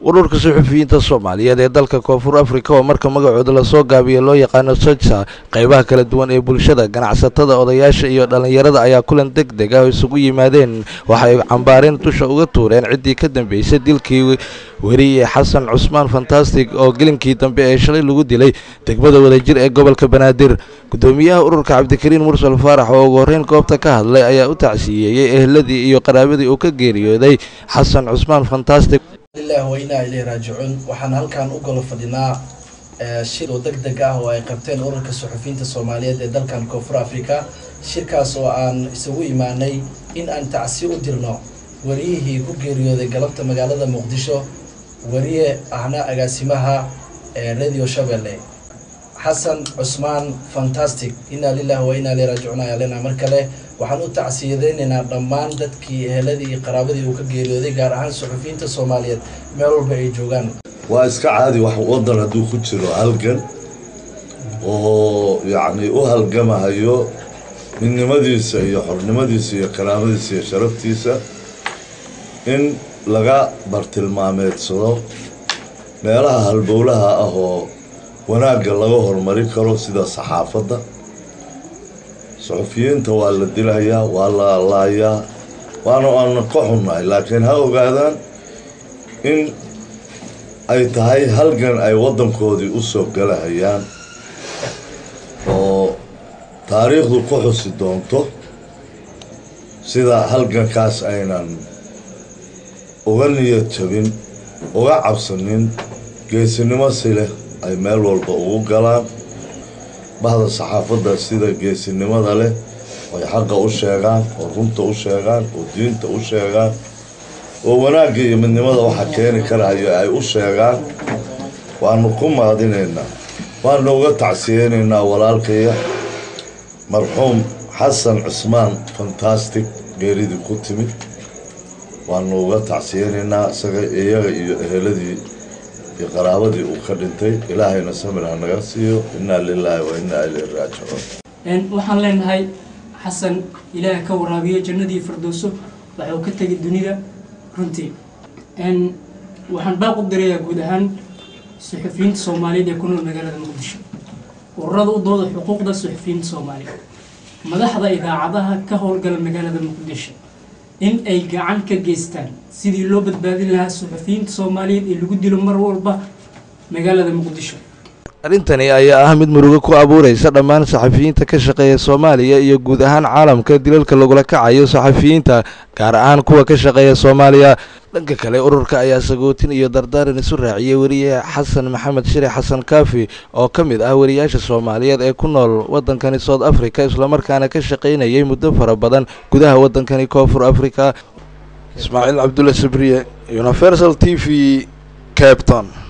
ururka suxufiyiinta soomaaliyeed ee dalka koonfur afrika oo marka magacooda lasoo gaabiyo loo yaqaano soja qeybaha kala duwan ee bulshada ganacsatada odayaasha iyo dhallinyarada ayaa kulan deg deg ah oo isugu yimaadeen waxa ay cambaareen dusha uga tuureen ciddii ka dambeysay dilkii weriye xasan cusmaan fantastic oo gelinkii dambe ee shalay lagu dilay degmada wadajir ee gobolka banaadir gudoomiyaha ururka cabdikariin mursal faarax oo ugu horreyn goobta ka hadlay ayaa u tacsiyeeyey eheladii iyo qaraabadii uu ka geeriyooday xasan cusmaan fantastic lilah wainaa ilay raajicuun waxaan halkan u golo fadhinaa shir oo deg deg ah oo ay qabteen ururka suxufiyiinta soomaaliyeed ee dalkan koonfur africa shirkaas oo aan isugu imaanay in aan tacsi u dirno wariyihii ku geeriyooday galabta magaalada muqdisho wariye ahna agaasimaha radio shabelle xasan cusmaan fantastic inaa lilah wa inaa ilay raajicuun ayaa leenaha mar kale waxaan u tacsiyadeynaynaa dhammaan dadkii eheladii iyo qaraabadii uu ka geeriyooday gaar ahaan suxufiyiinta soomaaliyeed meel walba ay joogaan waa iska caadi wax waddan hadduu ku jiro halgan oo yacni u halgamahayo midnimadiisa iyo xornimadiisa iyo karaamadiisa iyo sharaftiisa in laga bartilmaameedsado meelaha halbowlaha ah oo wanaagga laga horumari karo sida saxaafadda suxufiyiinta waa la dilayaa waa la laayaa waana aana ka xunnahay laakiin ha ogaadaan in ay tahay halgan ay waddankoodii u soo galahayaan oo taariikhdu ku xusi doonto sida halgankaas aynan uga niyad jabin uga cabsanin geesinimo si leh ay meel walba ugu galaan bahda saxaafadda sida geesinimada leh ay xaqa u sheegaan oo runta u sheegaan oo diinta u sheegaan oo wanaagga iyo midnimada waxa keeni karahayo ay u sheegaan waanu ku maadinaynaa waanu uga tacsiyeynaynaa walaalkaya marxuum xasan cusmaan fantastic geeridii ku timid waanu uga tacsiyeynaynaa isaga iyaga iyo eheladii iyo qaraabadii uu ka dhintay ilaahayna samir ha naga siiyo innaa lilaahi wa innaa ilayhi raajicuun waxaan leenahay xasan ilaah ka waraabiyo jannadii firdowso waxa uu ka tegay dunida runtii waxaan baaq u dirayaa guud ahaan suxufiyiinta soomaaliyeed ee ku nool magaalada muqdisho ururada u dooda xuquuqda suxufiyiinta soomaaliyeed madaxda idaacadaha ka howlgala magaalada muqdisho in ay gacan ka geystaan sidii loo badbaadin lahaa suxufiyiinta soomaaliyeed ee lagu dilo mar walba magaalada muqdisho arrintani ayaa ah mid murugo ku abuureysa dhammaan saxafiyiinta ka shaqeeya soomaaliya iyo guud ahaan caalamka dilalka lagula kacayo saxafiyiinta gaar ahaan kuwa ka shaqeeya soomaaliya dhanka kale ururka ayaa sagootin iyo dardaaran isu raaciyey weriye xasan maxamed shire xasan kaafi oo ka mid ah weriyaasha soomaaliyeed ee ku nool waddankani south africa islamarkaana ka shaqaynayay muddo fara badan gudaha waddankani koonfur africa ismaaciil cabdulla sabriye universal t v capton